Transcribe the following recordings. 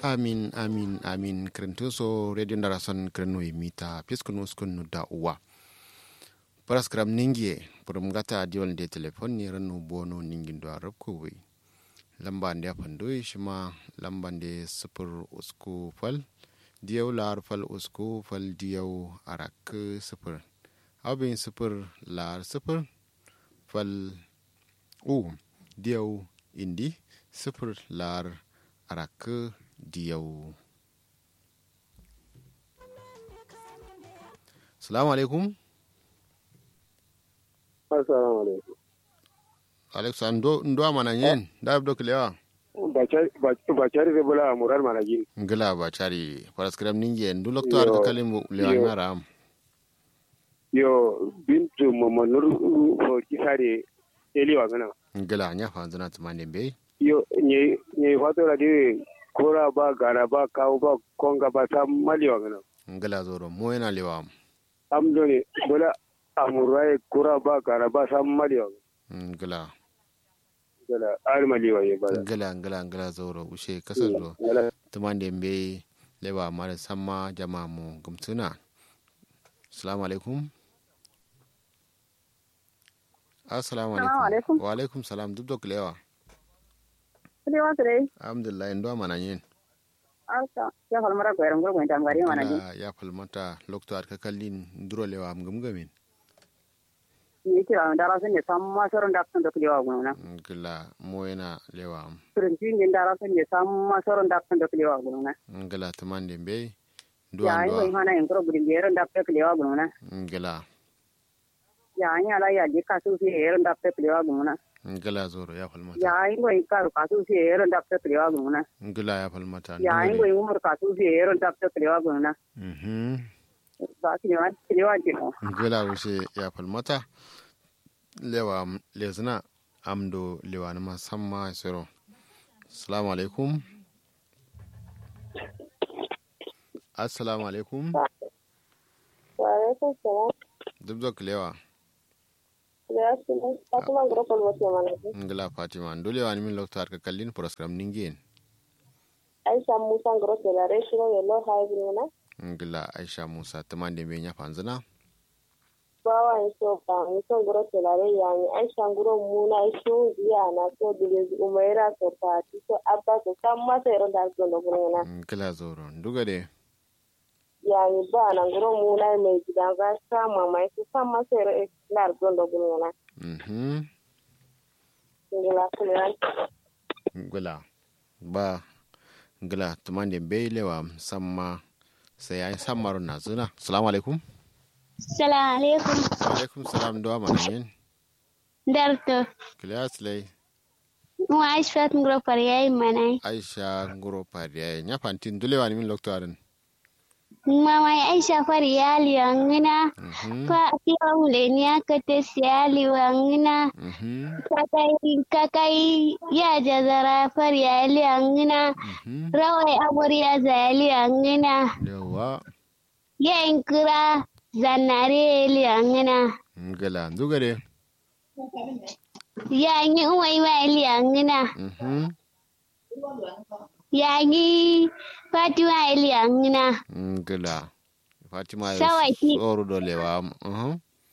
amin amin amin krentuso radio ndarason krenu mita piskunu skunu da uwa paraskram ningie purum gata diol de telefon ni ranu bono ningin do arab ko wi lamba nde pandoy shima lamba nde sifir usku fal diyaw lar fal usku fal diyaw arak sifir abin sifir lar sifir fal u diyaw indi sifir lar arak diyaw salamu alaikum assalamu alaikum alexa ndo ndo mana yen da abdo klewa ba cari da bula murar manajin ngila ba cari paraskram ninge ndu lokto ar kalim lewa ngara am yo bintu mamanur ko kisare eliwa gana ngila nya fa zana tumande be yo nye nye fato la di kora ba gara ba kawo ba konga ba ta maliwa gana ngila zoro mo yana lewa am amdo ne bula amurai kora ba gara ba ta maliwa ngila gala ar maliwa ye bala ngila ngila ngila zoro ushe kasar do gala tumande be lewa mara samma jama mu gumtuna assalamu alaikum assalamu Assalamu alaikum alaikum. wa alaikum salam duk dok lewa Kudi wasu dai, alhamdulillah ndo mana yin alka, ya falmara kwayar gurgun tamgari mana ji. Ngila ya falmata lokto ar kakallin nduro lewa am gumgamin Ni kira dara sun ne san masarar da sun da kulewa guna. ngila mo yana lewa am Turinci ne dara sun ne san masarar da sun da kulewa guna. ngila tumande be Ya duwa yi wani duwa hana yin kuro gudun biyar da ta kulewa guna. ngila Ya yi ala ya ji kasu fi yar da ta kulewa guna. ngila zoro ya falmata Ya yi wani karu kasu fi yar da ta kulewa guna. ngila ya falmata Ya yi ndure. wani umar kasu fi yar da ta kulewa guna. Mhm. Ba su ne wani kulewa ce mo. ngila wuce ya falmata lewa am- lezina amdo lewa na masamma siro assalamu alaikum assalamu alaikum Waalaikum salam. duk dok lewa Ya sini aku mau grup buat mana sih? ngila fatima ndolewa ni min lokto ar kakallin program ningin Aisyah Musa grup ya lare shi ne lo hai bin na. ngila aisha musa tumande be nya fanzina Bawa ni so ba ni so grup ya lare ya ni Aisyah grup mu na shi ya na so dire umaira so pa ti so abba so samma sai ran da so no na. ngila zoro nduga de Ya ni ba na grup mu na mai gidan ga sama mai so samma sai ran da so no na. mhm Ngila kuliran. ngila ba ngila tumande be lewa samma sai ai sammaro na zuna assalamu alaikum Salamu alaikum. alaikum salam do mana yin Darto. class lay Mu Aisha ngro par yayi manai. aisha ngoro pariya nya fantin dulewa ni min lokto aran Mama Aisha far yali wangina. mhm Fa kiwa mulenia kate siali wangina. mhm Kakai kakai ya jazara far yali wangina. mhm Rawai abur ya zali wangina. yawa Ya inkura zanare yali wangina. ngila nduga de Ya yi umai ma yali wangina. mhm Ya yi Fatima yali wangina. ngila fatima ya Sawaki. tsoro do lewa mhm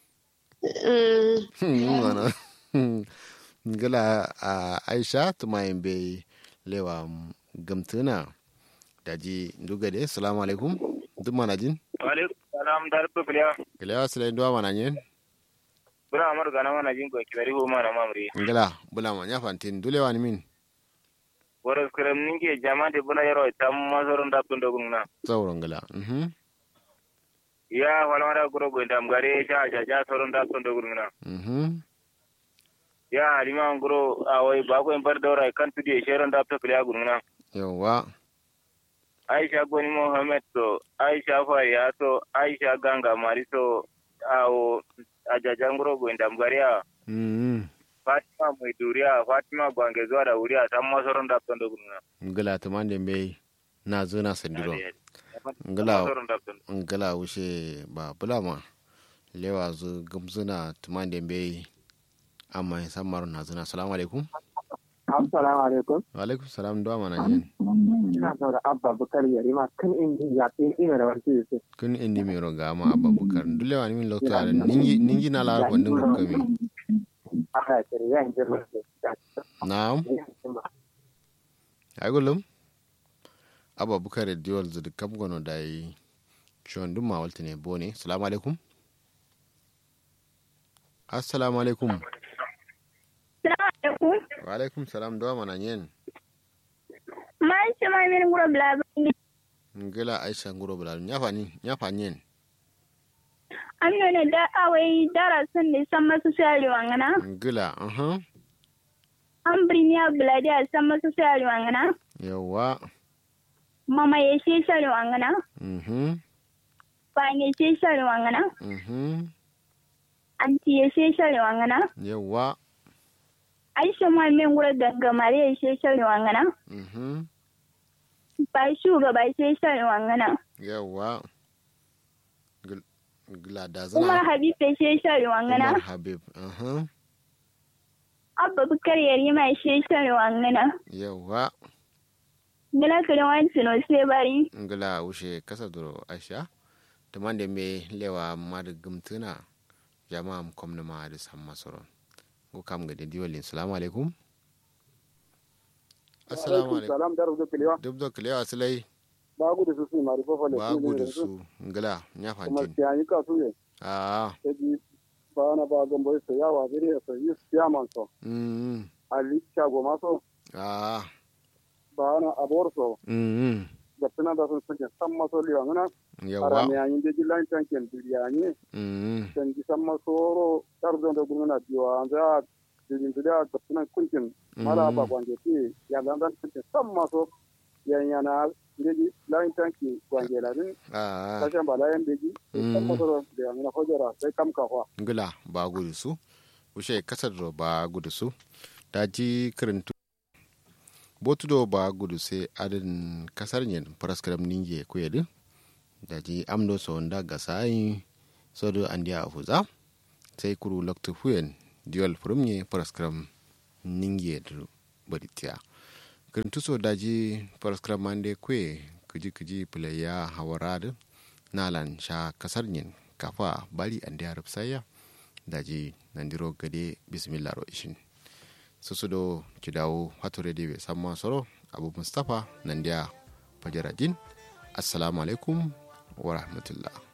Mm. mana ngila a aisha tuma be lewa gamtuna daji nduga de assalamu alaikum duk mana jin alaikum salam dar pe piliya kilewa sila ndo mana yin bura amar gana mana jin ko kibari ho mana mamri ngila bula ma nya fantin dulewa ni min wara skram ninge jama de bula yaro tam masoron da tun dogun na tsawro ngila mhm ya wala mara guro go ndam gare ja ja ja soron da tun dogun na mhm ya halima guro awai ba ko en bar dawra kan tudi sheron da to piliya gun na yawa aisha goni mohammed to aisha fariya to aisha ganga mari to awo ajaja guro go ndam gare ya mhm fatima mai duriya fatima gwange zuwa da wuriya tam masoron da tun dogun na ngila tumande be na zo na sandiro ngila ngila wuce ba bula ma lewa zu gamzuna tumande be amma samar na zuna assalamu alaikum assalamu alaikum wa alaikum salam do mana yen ina so da abba bukar yari ma kan in ya tin ina da warke yake kun indi mi ro gama ababukar dule wani min lokto are ningi ningi na lar ko ndin ko mi aka tare ya injir na'am ay golum ababukar diol zudu kam gono dai chon dum ma waltine bone assalamu alaikum assalamu alaikum alaikum. wa alaikum salam do mana yen Man ce ma min gura bla ngela aisha nguro bula nyafa ni nyafa nyen Amino ne da awai dara sun ne san masu sari wangana. ngela aha An birniya bla da san masu sari wangana. yawa Mama ya she sari wangana. mhm Ba ya she sari wangana. mhm Anti ya she sari wangana. yawa Aisha ma min gura gangamare ya she sari wangana. mhm Ba shugaba she sari wangana. yawa Gil- gila da Umar zana Habib ya she sari wangana. Umar habib aha Abba Bukar yari ma she sari wangana. yawa Gila kare wani tuno sai bari. ngila ushe kasa duro aisha tumande me lewa mad gumtuna jama'a m komna ma da san masoron go kam ga de diwalin assalamu alaikum assalamu alaikum salam da rubuta kilewa dubdo kilewa silai ba gudu su su mari fofo le ba gudu su ngila nya kuma fantin tiyanyi ka su ye ah eji ba na ba gambo so yawa bire so yus yaman so mm ali chago maso ah ba na abor so mm da tana da sun suke san maso liwa ngana yawa arame yayin de jilan tanken biliyani mm dan ji san maso ro tardo da gurmuna biwa za dilin da da tana kunkin mala ba kwanje ti ya dan dan kunkin san maso yan yana deji lain tanki kwanje la din ah kashan ba lain deji san maso ro da ngana hojara sai kam ka kwa ngila ba gudu su ushe kasar do ba gudu su daji kirintu botudo ba gudu se adin kasar nyen paraskaram ninge kuyedi daji amdo so nda gasai sodo andia afuza sai kuru loktu fuyen diol furumye paraskaram ninge du baditia kirintu so daji paraskaram mande kwe kiji kiji playa hawarad nalan sha kasar nyen kafa bari andia rupsaya daji nandiro gade bismillah ro ishin susudo kidawo hatore de be samma soro abu mustapha nandiya fajarajin assalamu alaikum wa rahmatullah